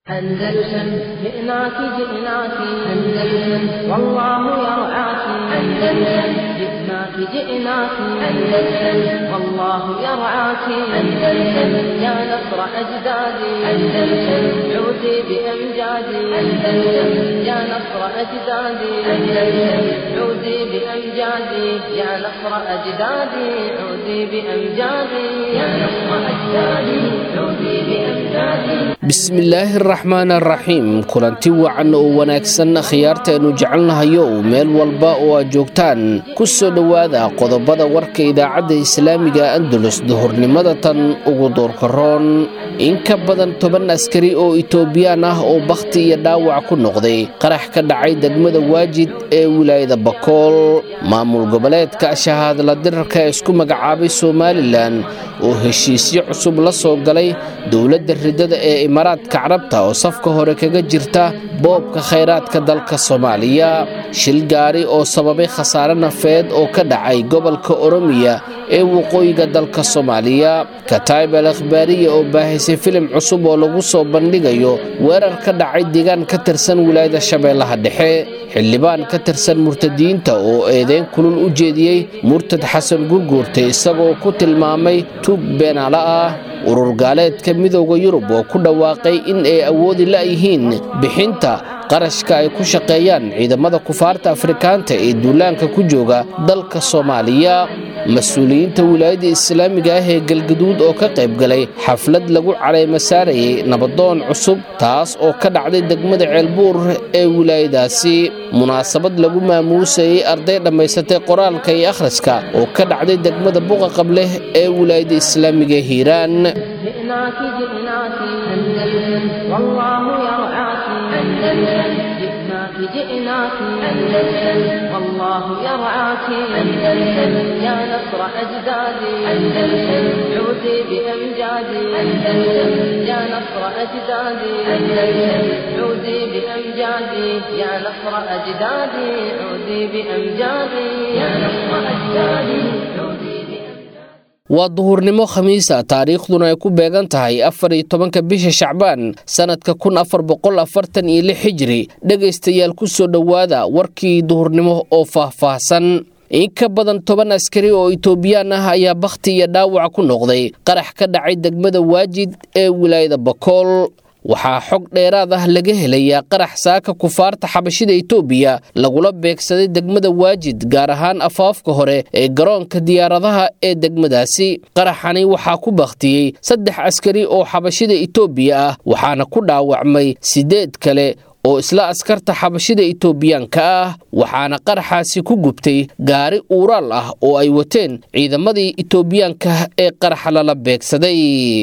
أندلسن جئناك جئناك أندلسن والله يرعاك أندلسن جئناك جئناك أندلسن والله يرعاك أندلسن يا نصر أجدادي أندلسن عودي بأمجادي أندلسن يا نصر أجدادي أندلسن عودي بأمجادي يا نصر أجدادي عودي بأمجادي يا نصر أجدادي عودي بأمجادي bismillaahi araxmaan araxiim kulanti wacan oo wanaagsan khiyaartaenu jecelnahayo meel walba oo aad joogtaan ku soo dhowaada qodobada warka idaacadda islaamiga andalus duhurnimada tan ugu doorkaroon in ka badan toban askari oo itoobiyaan ah oo bakhti iyo dhaawac ku noqday qarax ka dhacay degmada waajid ee wilaayada bakool maamul goboleedka shahaadla dirarka ee isku magacaabay somalilan oo heshiisyo cusub la soo galay dowladda ridada ee imaaraadka carabta oo safka hore kaga jirta boobka khayraadka dalka soomaaliya shil gaari oo sababay khasaare nafeed oo ka dhacay gobolka oromiya ee waqooyiga dalka soomaaliya kataib al akhbaariya oo baahisay filim cusub oo lagu soo bandhigayo weerar ka dhacay deegaan ka tirsan wilaayada shabeellaha dhexe xildhibaan ka tirsan murtadiyiinta oo eedeyn kulul u jeediyey murtad xasan gurguurta isagoo ku tilmaamay tuug beenaala ah urur gaaleedka midooda yurub oo ku dhawaaqay in ay awoodi la'yihiin bixinta qarashka ay ku shaqeeyaan ciidamada kufaarta afrikaanta ee duulaanka ku jooga dalka soomaaliya mas-uuliyiinta wilaayadda islaamiga ah ee galgaduud oo ka qayb galay xaflad lagu calayma saarayay nabadoon cusub taas oo ka dhacday degmada ceelbuur ee wilaayadaasi munaasabad lagu maamuusayay arday dhammaysatay qoraalka iyo akhriska oo ka dhacday degmada buqa qableh ee wilaayadda islaamiga hiiraan جئناك جئناك أندلسن والله يرعاك أندلسن جئناك جئناك أندلسن والله يرعاك أندلسن يا نصر أجدادي أندلسن عودي بأمجادي أندلسن يا نصر أجدادي أندلسن عودي بأمجادي يا نصر أجدادي عودي بأمجادي يا نصر أجدادي عودي waa duhurnimo khamiisa taariikhduna ay ku beegan tahay afar iyo tobanka bisha shacbaan sannadka kun afar boqol afartan iyo lix xijiri dhegaystayaal ku soo dhowaada warkii duhurnimo oo faahfaahsan in ka badan toban askari oo itoobiyaan ah ayaa bakhti iyo dhaawac ku noqday qarax ka dhacay degmada waajid ee wilaayada bakool waxaa xog dheeraad ah laga helayaa qarax saaka kufaarta xabashida itoobiya lagula beegsaday degmada waajid gaar ahaan afaafka hore ee garoonka diyaaradaha ee degmadaasi qaraxani waxaa ku bakhtiyey saddex askari oo xabashida itoobiya ah waxaana ku dhaawacmay siddeed kale oo isla askarta xabashida itoobiyaanka ah waxaana qaraxaasi ku gubtay gaari uuraal ah oo ay wateen ciidamadii itoobiyaanka ee qaraxa lala beegsaday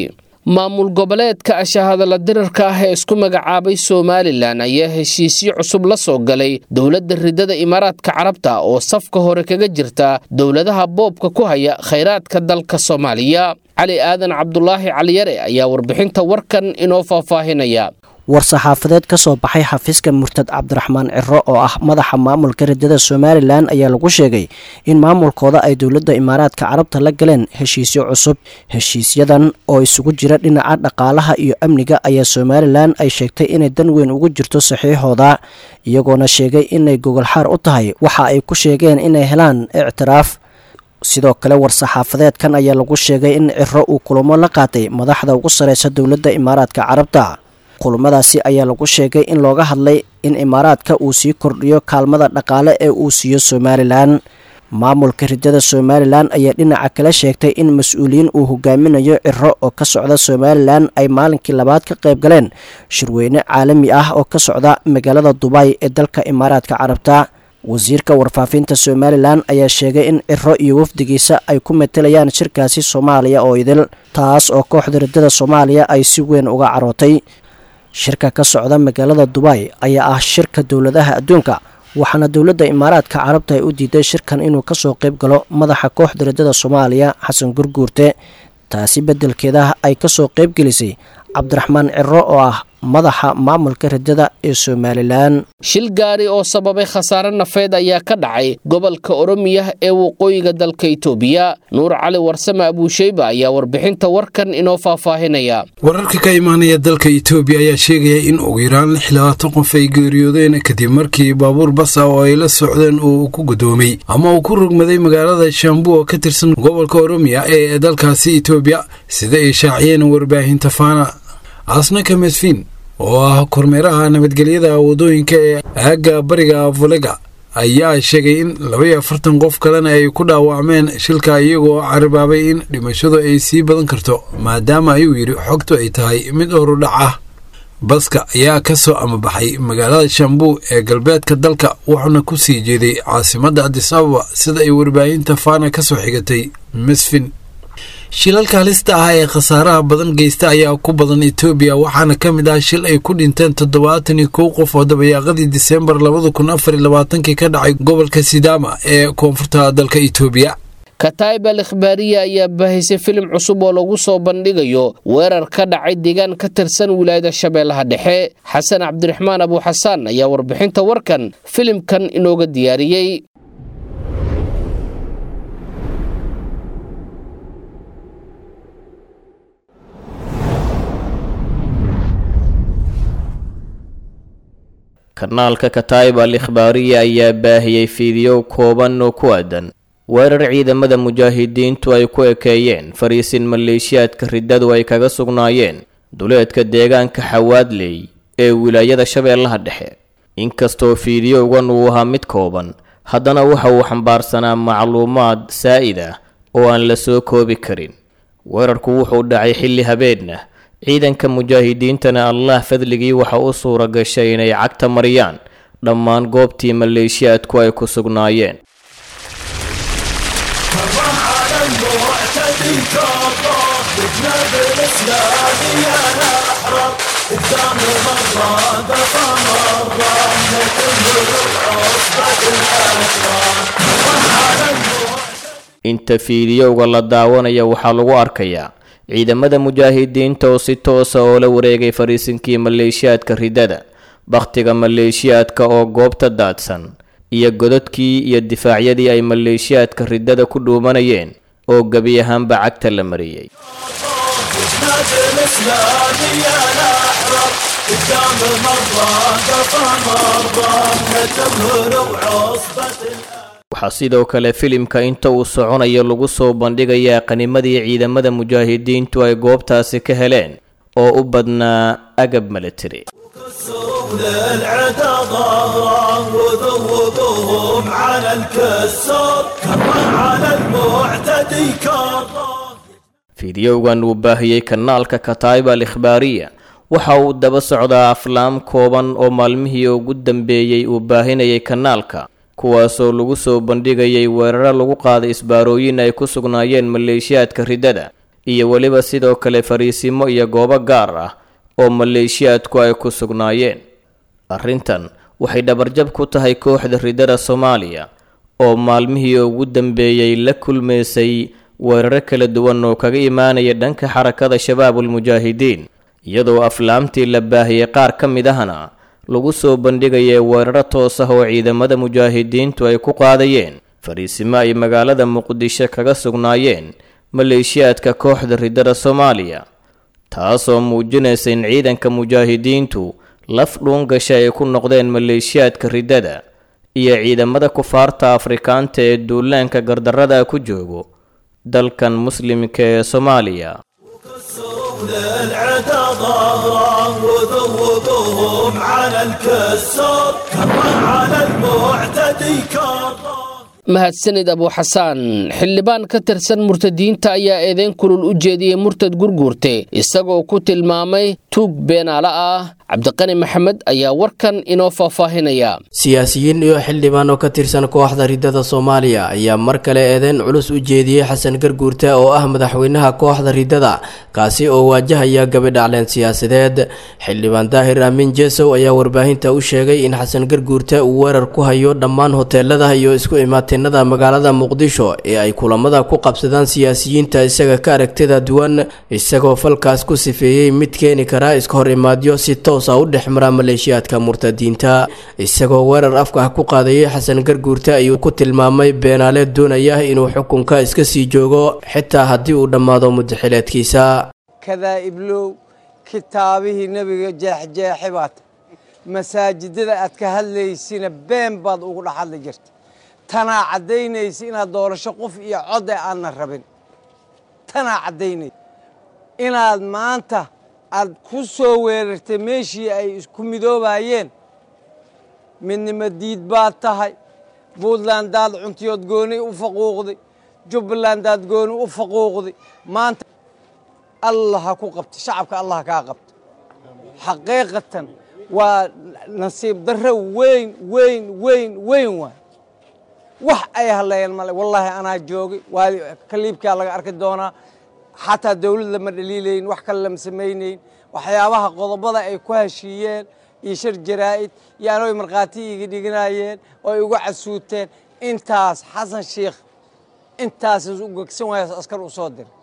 maamul goboleedka ashahadala dirarka ah ee isku magacaabay somalilan ayaa heshiisyo cusub la soo galay dowladda ridada imaaraadka carabta oo safka hore kaga jirta dowladaha boobka ku haya khayraadka dalka soomaaliya cali aadan cabdulaahi caliyare ayaa warbixinta warkan inoo faahfaahinaya war-saxaafadeed ka soo baxay xafiiska murtad cabdiraxmaan ciro oo ah madaxa maamulka ridada somalilan ayaa lagu sheegay in maamulkooda ay dowladda imaaraadka carabta la galeen heshiisyo cusub heshiisyadan oo isugu jira dhinaca dhaqaalaha iyo amniga ayaa somalilan ay sheegtay inay dan weyn ugu jirto saxiixooda iyagoona sheegay inay gogolxaar u tahay waxa ay ku sheegeen inay helaan ictiraaf sidoo kale war-saxaafadeedkan ayaa lagu sheegay in ciro uu kulamo la qaatay madaxda ugu sareysa dowladda imaaraadka carabta kulmadaasi ayaa lagu sheegay in looga hadlay in imaaraadka uu sii kordhiyo kaalmada dhaqaale ee uu siiyo somalilan maamulka ridada somalilan ayaa dhinaca kale sheegtay in mas-uuliyiin uu hogaaminayo ciro oo ka socda somalilan ay maalinkii labaad ka qayb galeen shirweyne caalami ah oo ka socda magaalada dubay ee dalka imaaraadka carabta wasiirka warfaafinta somalilan ayaa sheegay in ciro iyo wafdigiisa ay ku matelayaan shirkaasi soomaaliya oo idil taas oo kooxda ridada soomaaliya ay si weyn uga carootay shirka ka socda magaalada dubay ayaa ah shirka dowladaha adduunka waxaana dowladda imaaraadka carabta ay u diiday shirkan inuu kasoo qayb galo madaxa kooxda ridada soomaaliya xasan gurguurte taasi beddelkeeda ay kasoo qayb gelisay cabdiraxmaan ciro oo ah madaxa maamulka riddada ee somalilan shil gaari oo sababay khasaare nafeed ayaa ka dhacay gobolka oromiya ee waqooyiga dalka itoobiya nuur cali warsame abuusheyba ayaa warbixinta warkan inoo faahfaahinaya wararka ka imaanaya dalka itoobiya ayaa sheegaya in ugu yaraan lix labaatan qof ay geeriyoodeen kadib markii baabuur basa oo ay la socdeen uu ku gudoomay ama uu ku rogmaday magaalada shambu oo ka tirsan gobolka oromiya ee dalkaasi itoobiya sida ay shaaciyeen warbaahinta faana asnaka mesfin oo ah kormeeraha nabadgelyada wadooyinka ee aagga bariga volega ayaa sheegay in labaiyo afartan qof kalena ay ku dhaawacmeen shilka iyagoo carabaabay in dhimashadu ay sii badan karto maadaama ayuu yidhi xogtu ay tahay mid horudhac ah baska ayaa ka soo amabaxay magaalada shambu ee galbeedka dalka wuxuuna ku sii jeeday caasimadda adis ababa sida ay warbaahinta faana ka soo xigatay mesfin shilalka halista ah ee khasaaraha badan geysta ayaa ku badan etoobiya waxaana ka mid ah shil ay ku dhinteen toddobaatan iyo kow qof oo dabayaaqadii diseembar labada kun afar iyo labaatankii ka dhacay gobolka sidaama ee koonfurta dalka etoobiya kataib al ikhbaariya ayaa baahisay filim cusub oo lagu soo bandhigayo weerar ka dhacay deegaan ka tirsan wilaayada shabeellaha dhexe xasan cabdiraxmaan abuuxasaan ayaa warbixinta warkan filimkan inooga diyaariyey kanaalka kataib al ikhbaariya ayaa baahiyey fiidiyow kooban oo ku aadan weerar ciidamada mujaahidiintu ay ku ekeeyeen fariisin maleeshiyaadka riddadu ay kaga sugnaayeen duleedka deegaanka xawaadley ee wilaayada shabeellaha dhexe inkastoo fiidiyowgan uu ahaa mid kooban haddana waxa uu xambaarsanaa macluumaad saa'id ah oo aan la soo koobi karin weerarku wuxuu dhacay xilli habeenna ciidanka mujaahidiintana allah fadligii waxa u suura gashay inay cagta mariyaan dhammaan goobtii maleeshiyaadku ay ku sugnaayeen inta fiidiyowga la daawanaya waxaa lagu arkayaa ciidamada mujaahidiinta oo si toosa oo la wareegay fariisinkii maleeshiyaadka riddada bakhtiga maleeshiyaadka oo goobta daadsan iyo godadkii iyo difaacyadii ay maleeshiyaadka riddada ku dhuumanayeen oo gebi ahaanba cagta la mariyey waxaa sidoo kale filimka inta uu soconayo lagu soo bandhigayaa qanimadii ciidamada mujaahidiintu ay goobtaasi ka heleen oo u badnaa agab military fiidiyowgan uu baahiyey kanaalka kataib al ikhbaariya waxa uu daba socdaa aflaam kooban oo maalmihii ugu dambeeyey uu baahinayay kanaalka kuwaasoo lagu soo bandhigayay weeraro lagu qaaday isbaarooyin ay ku sugnaayeen maleeshiyaadka riddada iyo weliba sidoo kale fariisimo iyo goobo gaar ah oo maleeshiyaadku ay ku sugnaayeen arrintan waxay dhabarjab ku tahay kooxda riddada soomaaliya oo maalmihii ugu dambeeyey la kulmaysay weeraro kala duwan oo kaga imaanaya dhanka xarakada shabaabulmujaahidiin iyadoo aflaamtii la baahiyey qaar ka mid ahna lagu soo bandhigaya weeraro toos ah oo ciidamada mujaahidiintu ay ku qaadayeen fariisimo ay magaalada muqdisho kaga sugnaayeen maleeshiyaadka kooxda riddada soomaaliya taasoo muujinaysa in ciidanka mujaahidiintu laf dhuungasha ay ku noqdeen maleeshiyaadka riddada iyo ciidamada kufaarta afrikaanta ee duulaanka gardarrada ku joogo dalkan muslimka ee soomaaliya العدا ظهرا وذوبهم على الكسر كمان على المعتدي كرر mahadsanid abuuxasaan xildhibaan ka tirsan murtadiinta ayaa eedeyn kulul u jeediyey murtad gurguurte isagoo ku tilmaamay tuug beenaale ah cabdiqani maxamed ayaa warkan inoo faahfaahinaya siyaasiyiin iyo xildhibaan oo ka tirsan kooxda riddada soomaaliya ayaa mar kale eedeyn culus u jeediyey xasan garguurte oo ah madaxweynaha kooxda riddada kaasi oo waajahaya gabidhacleen siyaasadeed xildhibaan daahir aamin jesow ayaa warbaahinta u sheegay in xasan garguurte uu weerar ku hayo dhammaan hoteelada iyo isku imaatinada magaalada muqdisho ee ay kulamada ku qabsadaan siyaasiyiinta isaga ka aragtida duwan isagoo falkaas ku sifeeyey mid keeni kara karaa iska hor imaadyo si toosa u dhex mara maleeshiyaadka murtadiinta isagoo weerar afka ah ku qaadayay xasan garguurte ayuu ku tilmaamay beenaale doonaya inuu xukunka iska sii joogo xitaa haddii uu dhammaado mudaxileedkiisa kadaa'iblow kitaabihii nebiga jeexjeexe baad masaajidada aad ka hadlaysina been baad ugu dhex hadli jirta tanaa caddaynaysa inaad doorasho qof iyo code aanna rabin tanaa caddaynaysa inaad maanta aad ku soo weerartay meeshii ay isku midoobayeen midnimo diid baad tahay puntlandaad cuntiyood gooni u faquuqday jubbalandaad gooni u faquuqday maanta allah ha ku qabta shacabka allah kaa qabta xaqiiqatan waa nasiib darro weyn weyn weyn weyn waay wax ay hadlayeen male wallaahi anaa joogay waa kaliibkaa laga arki doonaa xataa dawlad lama dhaliilayn wax kale lama samaynayn waxyaabaha qodobada ay ku heshiiyeen iyo shir jaraa'id iyo anoy markhaati iga dhiganayeen oo igu casuuteen intaas xasan sheikh intaas u gegsan waayo askar u soo diray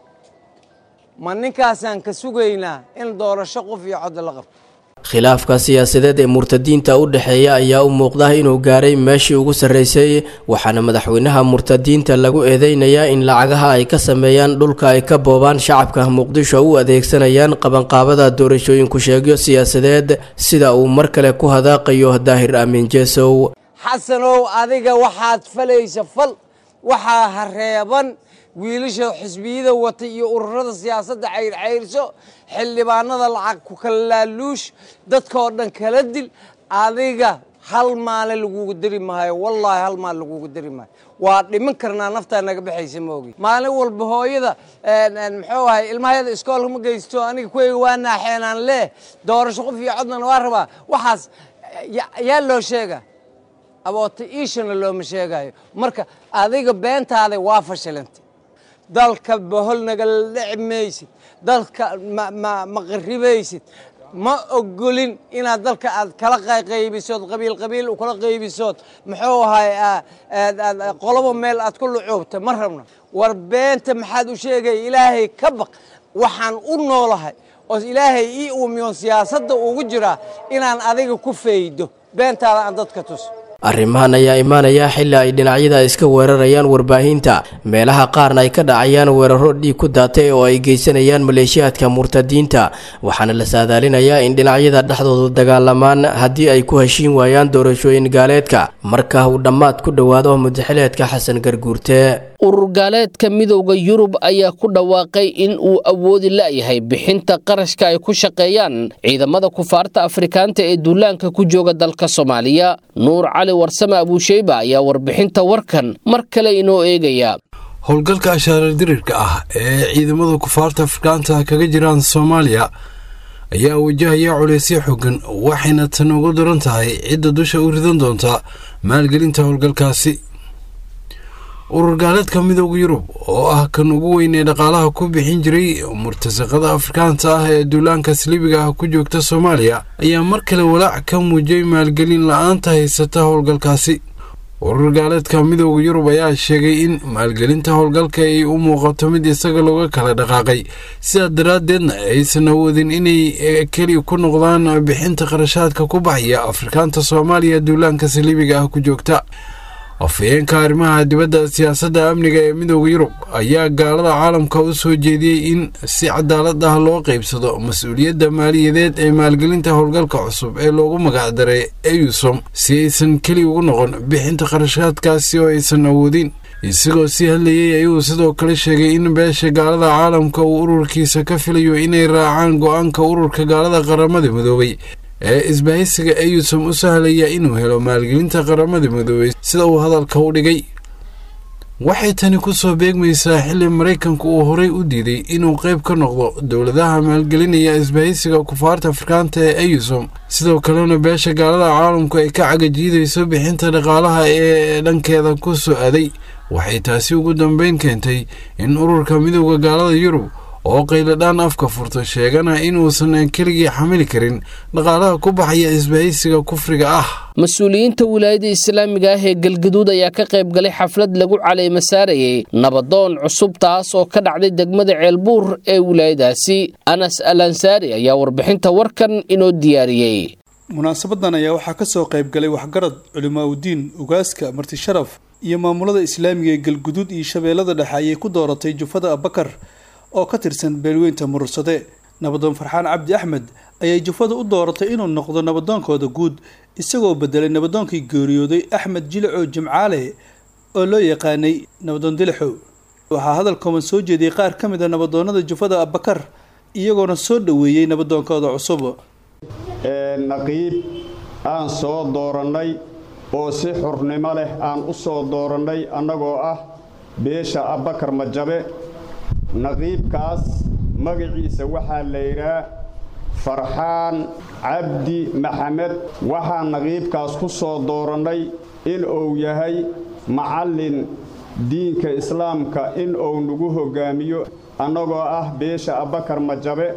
ma ninkaasaan ka sugaynaa in doorasho qof iyo cod la qabto khilaafka siyaasadeed ee murtadiinta u dhexeeya ayaa u muuqda inuu gaaray meeshii ugu sarreysay waxaana madaxweynaha murtadiinta lagu eedeynayaa in lacagaha ay ka sameeyaan dhulka ay ka boobaan shacabka muqdisho u adeegsanayaan qabanqaabada doorashooyinku sheegyo siyaasadeed sida uu mar kale ku hadaaqayo daahir aamin jeesow xasanow adiga waxaad falaysa fal waxaa hareeban wiilasha xisbiyada wata iyo ururada siyaasadda cayrcayrso xildhibaanada lacag ku kala laaluush dadkaoo dhan kala dil adiga hal maalin lagugu deri maayo wallaahi hal maalin lagugu deri maayo waa dhiman karnaa naftaa naga baxaysa maogi maalin walba hooyada muxuu ahay ilmahayada iskoolka ma geysto aniga kuweyga waa naaxeenaan leh doorasho qof iyo codnana waa rabaa waxaas yaa loo sheega aboota iishana looma sheegayo marka adiga beentaada waa fashilantay dalka bohol nagala dhici maysid dalka ma qaribaysid ma ogolin inaad dalka aad kala qaybisood qabiil qabiil kala qaybisood muxuu ahay qolobo meel aad ku lucuubta ma rabno war beenta maxaad u sheegaya ilaahay ka baq waxaan u noolahay oo ilaahay ii uumiyoon siyaasadda ugu jiraa inaan adiga ku faydo beentaada aan dadka tuso arrimahan ayaa imaanaya xilli ay dhinacyada iska weerarayaan warbaahinta meelaha qaarna ay ka dhacayaan weeraro dhiig ku daatay oo ay geysanayaan maleeshiyaadka murtadiinta waxaana la saadaalinayaa in dhinacyada dhexdoodu dagaalamaan haddii ay ku heshiin waayaan doorashooyin gaaleedka marka uu dhammaad ku dhowaado mudaxileedka xasan garguurte urur gaaleedka midowda yurub ayaa ku dhawaaqay in uu awoodi la'yahay bixinta qarashka ay ku shaqeeyaan ciidamada kufaarta afrikaanta ee duulaanka ku jooga dalka soomaaliya nuur cali warsame abuusheyba ayaa warbixinta warkan mar kale inoo eegaya howlgalka ashaarar dirirka ah ee ciidamada kufaarta afrikaanta kaga jiraan soomaaliya ayaa wajahaya culaysyo xooggan waxayna tan ugu daran tahay cidda dusha u ridan doonta maalgelinta howlgalkaasi urur gaaleedka midooda yurub oo ah kan ugu weyn ee dhaqaalaha ku bixin jiray murtasaqada afrikaanta ah ee duulaanka saliibiga ah ku joogta soomaaliya ayaa mar kale walaac ka muujiyay maalgelin la-aanta haysata howlgalkaasi urur gaaleedka midooda yurub ayaa sheegay in maalgelinta howlgalka ay u muuqato mid isaga looga kala dhaqaaqay sidaa daraaddeedna aysan awoodin inay keli ku noqdaan bixinta qarashaadka ku baxaya afrikaanta soomaaliya duulaanka saliibiga ah ku joogta afhayeenka arrimaha dibadda siyaasadda amniga ee midooda yurub ayaa gaalada caalamka u soo jeediyey in si cadaalad ah loo qaybsado mas-uuliyadda maaliyadeed ee maalgelinta howlgalka cusub ee loogu magacdaray eyusom si aysan keli ugu noqon bixinta qarashaadkaasi oo aysan awoodin isagoo sii hadlayey ayuu sidoo kale sheegay in beesha gaalada caalamka uu ururkiisa ka filayo inay raacaan go-aanka ururka gaalada qaramada midoobay ee isbahaysiga eyusom u sahlaya inuu helo maalgelinta qaramada midoobay sida uu hadalka u dhigay waxay tani ku soo beegmaysaa xilli maraykanku uu horey u diiday inuu qayb ka noqdo dowladaha maalgelinaya isbahaysiga kufaarta afrikaanta ee eyusom sidoo kalena beesha gaalada caalamku ay ka cagajiidayso bixinta dhaqaalaha ee dhankeeda ku soo aday waxay taasi ugu dambeyn keentay in ururka midooda gaalada yurub oo qayladhaan afka furta sheegana inuusan keligii xamili karin dhaqaalaha ku baxaya isbahaysiga kufriga ah mas-uuliyiinta wilaayada islaamiga ah ee galgaduud ayaa ka qayb galay xaflad lagu caleema saarayay nabadoon cusub taas oo ka dhacday degmada ceelbuur ee wilaayadaasi anas al ansaari ayaa warbixinta warkan inoo diyaariyey munaasabadan ayaa waxaa kasoo qayb galay waxgarad culimaaudiin ugaaska marti sharaf iyo maamulada islaamiga ee galguduud iyo shabeellada dhexe ayay ku dooratay jufada abakar oo ka tirsan beelweynta murursade nabadoon farxaan cabdi axmed ayay jufada u dooratay inuu noqdo nabadoonkooda guud isagoo bedelay nabadoonkii geeriyooday axmed jilacow jimcaale oo loo yaqaanay nabadoon dilixow waxaa hadal kooban soo jeediyey qaar ka mid a nabadoonada jufada abakar iyagoona soo dhoweeyey nabadoonkooda cusub naqiib aan soo doorannay oo si xurnimo leh aan u soo doorannay annagoo ah beesha abbakar majabe naqiibkaas magaciisa waxaa la yidhaa farxaan cabdi maxamed waxaan naqiibkaas ku soo doorannay in uu yahay macallin diinka islaamka in uu nagu hoggaamiyo annagoo ah beesha abbakar majabe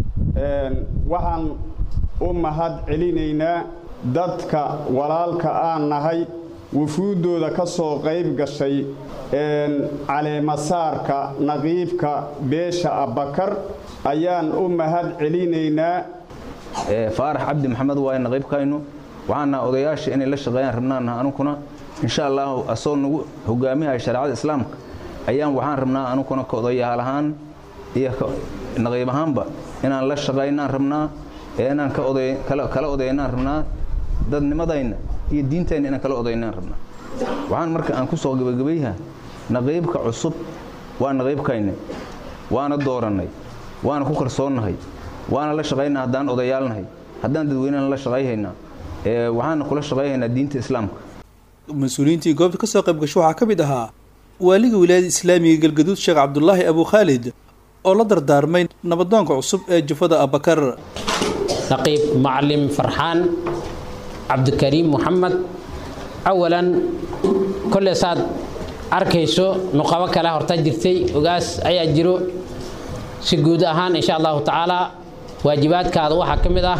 waxaan u mahad celinaynaa dadka walaalka aan nahay wufuuddooda ka soo qayb gashay caleemasaarka naqiibka beesha abbakar ayaan u mahad celinaynaa faarax cabdi maxamed waaye naqiibkaynu waxaana odayaasha inay la shaqeeyaan rabnaanaha anukuna insha allahu asoo nagu hogaamihaya shareecada islaamka ayaan waxaan rabnaa anukuna ka odayaal ahaan iyo naqiib ahaanba inaan la shaqaynaan rabnaa ee inaan kala odaynaan rabnaa dadnimadayna iyo diintayna inaan kala odaynaan rabnaa waxaan marka aan ku soo gebagabayha naqiibka cusub waa naqiibkayna waana doorannay waana ku kalsoonnahay waana la shaqaynaa haddaan odayaalnahay haddaan dadweynena la shaqayhaynaa waxaana kula shaqayhaynaa diinta islaamka mas-uuliyiintii goobta ka soo qayb gasho waxaa ka mid ahaa waaliga wilaayada islaamiga galgaduud sheekh cabdulaahi abu khaalid oo la dardaarmay nabadoonka cusub ee jufada abakar naqiib maclim farxaan cabdikariim moxamed awalan kolle saad arkayso nuqabo kale horta jirtay ogaas ayaa jiro si guud ahaan insha allahu tacaalaa waajibaadkaada waxaa ka mid ah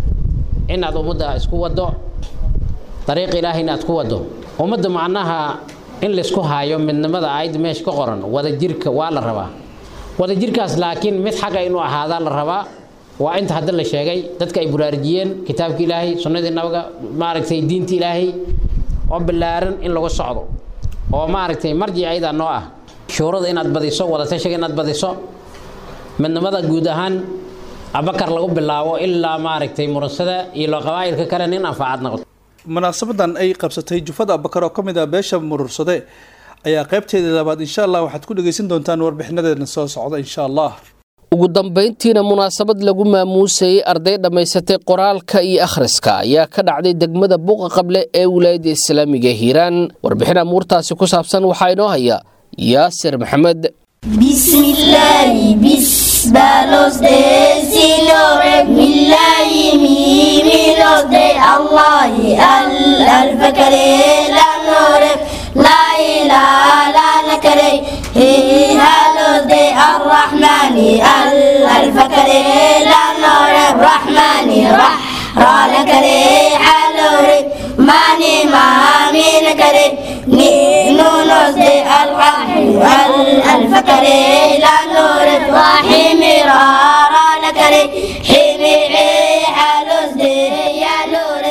inaad ummadda isku waddo dariiq ilaahay inaad ku waddo ummadda macnaha in laysku haayo midnimada aayadda meesha ka qoran wadajirka waa la rabaa wadajirkaas laakiin mid xagga inuu ahaadaa la rabaa waa inta hadda la sheegay dadka ay buraarujiyeen kitaabka ilaahay sunnadii nabiga maaragtay diinta ilaahay oo ballaaran in lagu socdo oo maaragtay marjic ayadaa noo ah shuurada inaad badiso wadatashiga inaad badiso midnimada guud ahaan abakar lagu bilaabo ilaa maaragtay muransada iyo qabaa'ilka kale nin anfacaad noqoto munaasabadan ay qabsatay jufada abakar oo ka mid ah beesha murursade ayaa qaybteeda labaad insha allah waxaad ku dhegaysan doontaan warbixinadeedna soo socda insha allah ugu dambayntiina munaasabad lagu maamuusayay arday dhammaysatay qoraalka iyo akhriska ayaa ka dhacday degmada buuqa qable ee wilaayadda islaamiga hiiraan warbixin amuurtaasi ku saabsan waxaa inoo haya yaasir maxamed bismillaahi bis balosde silore millahi mimilosde allahi al alfakare lanore la ilaha lanakare halosde arrahmani al alfakare lanore rahmani rah ralakare halore mani mahamina kare ni nunosde alrahmi al alfakare lanore rahimi rara lakare himi halosde yalore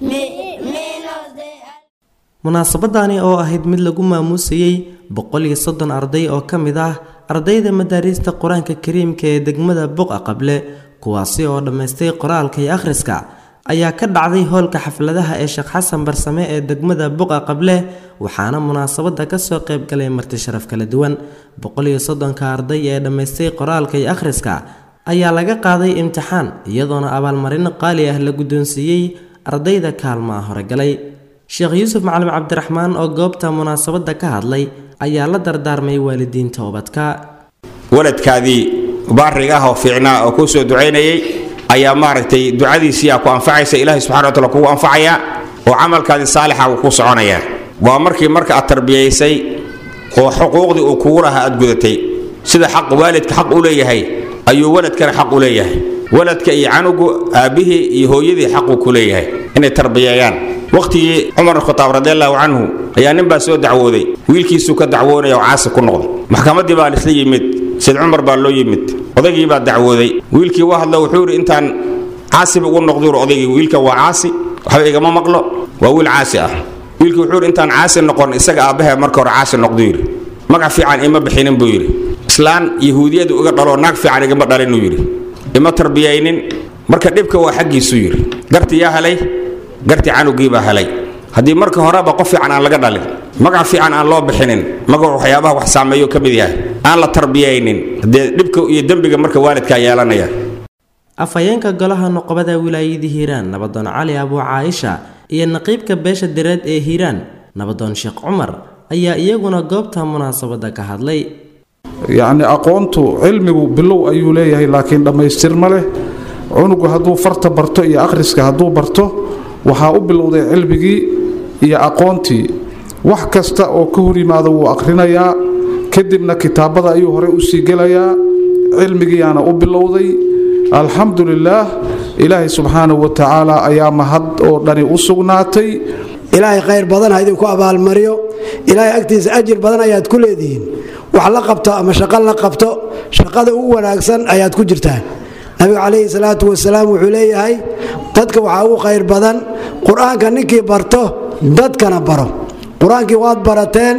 munaasabadani oo ahayd mid lagu maamuusayey boqol iyo soddon arday oo ka mid ah ardayda madaariista qur-aanka kariimka ee degmada buqa qable kuwaasi oo dhammaystay qoraalka iyo akhriska ayaa ka dhacday hoolka xafladaha ee sheekh xasan barsame ee degmada buqa qable waxaana munaasabada kasoo qaybgalay marti sharaf kala duwan boqol iyo soddonka arday ee dhammaystay qoraalka iyo akhriska ayaa laga qaaday imtixaan iyadoona abaalmarino qaali ah la guddoonsiiyey ardayda kaalmaha horegalay sheekh yuusuf macalin cabdiraxmaan oo goobta munaasabadda ka hadlay ayaa la dardaarmay waalidiinta ubadka waladkaadii baariga ah oo fiicnaa oo kuu soo ducaynayay ayaa maaragtay ducadiisiiyaa ku anfacaysa ilaahay subxana wa taala kugu anfacaya oo camalkaadii saalixa uu ku soconaya waa markii marka aad tarbiyaysay oo xuquuqdii uu kugu lahaa aad gudatay sida xaq waalidka xaq u leeyahay ayuu waladkana xaq u leeyahay waladka iyo canugu aabbihii iyo hooyadii xaquu ku leeyahay inay tarbiyeeyaan wakhtigii cumar khataab radiallahu canhu ayaa nin baa soo dacwooday wiilkiisuu ka dacwoonaya oo caasi ku noqday maxkamaddii baa lisla yimid sayd cumar baa loo yimid odaygii baa dacwooday wiilkii waa hadla wuxuu yidhi intaan caasiba ugu noqduur odaygii wiilkan waa caasi waxba igama maqlo waa wiil caasi ah wiilkii wuxuu yidhi intaan caasi noqon isaga aabbahe marka hore caasi noqduu yidhi magac fiican ima bixinin buu yidhi islaan yahuudiyadu iga dhaloo naag fiican igama dhalinuu yidhi ima tarbiyaynin marka dhibka waa xaggiisuu yidhi garti yaa helay garti canugii baa helay haddii marka horeba qof fiican aan laga dhalin magac fiican aan loo bixinin magac waxyaabaha wax saameeyo ka mid yahay aan la tarbiyaynin dee dhibka iyo dembiga marka waalidkaa yeelanaya afhayeenka golaha noqobada wilaayada hiiraan nabadoon cali abuu caaisha iyo naqiibka beesha direed ee hiiraan nabadoon sheekh cumar ayaa iyaguna goobta munaasabadda ka hadlay yacni aqoontu cilmigu bilow ayuu leeyahay laakiin dhammaystir ma leh cunugu hadduu farta barto iyo akhriska hadduu barto waxaa u bilowday cilmigii iyo aqoontii wax kasta oo ka hor yimaado wuu akhrinayaa kadibna kitaabada ayuu horey u sii gelayaa cilmigiiyaana u bilowday alxamdu lilaah ilaahay subxaanahu wa tacaala ayaa mahad oo dhani u sugnaatay ilaahay khayr badan ha idinku abaalmariyo ilaahay agtiisa ajir badan ayaad ku leedihiin wax la qabto ama shaqo la qabto shaqada ugu wanaagsan ayaad ku jirtaan nabiga calayhi salaatu wasalaam wuxuu leeyahay dadka waxaa ugu khayr badan qur-aanka ninkii barto dadkana baro qur-aankii waad barateen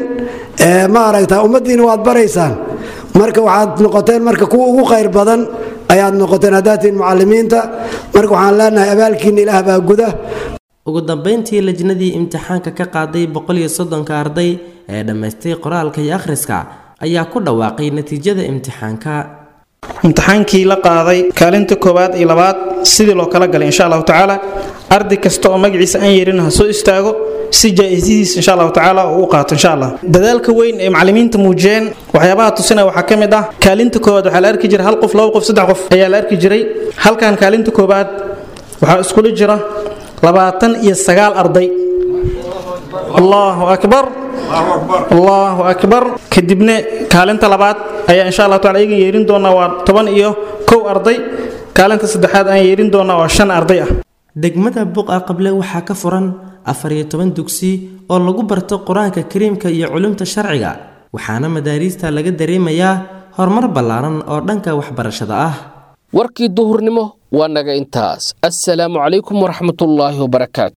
ma aragta ummaddiina waad baraysaan marka waxaad noqoteen marka kuwa ugu khayr badan ayaad noqoteen haddaatiin mucalimiinta marka waxaan leenahay abaalkiina ilaah baa guda ugu dambayntii lajnadii imtixaanka ka qaaday boqoliyo soddonka arday ee dhammaystay qoraalka iyo akhriska ayaa ku dhawaaqay natiijada imtixaanka imtixaankii la qaaday kaalinta koowaad iyo labaad sidii loo kala galay insha allahu tacaala arday kasta oo magaciisa aan yeerin ha soo istaago si jaa-isadiis insha allahu tacaala uu u qaato insha allah dadaalka weyn ee macallimiinta muujiyeen waxyaabaha tusinaya waxaa ka mid ah kaalinta koowaad waxaa la arki jiray hal qof laba qof saddex qof ayaa la arki jiray halkan kaalinta koowaad waxaa iskula jira labaatan iyo sagaal arday allahu akbar allahu akbar kadibna kaalinta labaad ayaa insha allah taala iyagan yeerin doonaa waa toban iyo kow arday kaalinta saddexaad aan yeerin doonaa waa shan arday ah degmada buqa qable waxaa ka furan afar iyo toban dugsi oo lagu barto qur-aanka kariimka iyo culumta sharciga waxaana madaariista laga dareemayaa horumar ballaaran oo dhanka waxbarashada ah warkii duhurnimo waa naga intaas assalaamu calaykum waraxmatullaahi wabarakaatu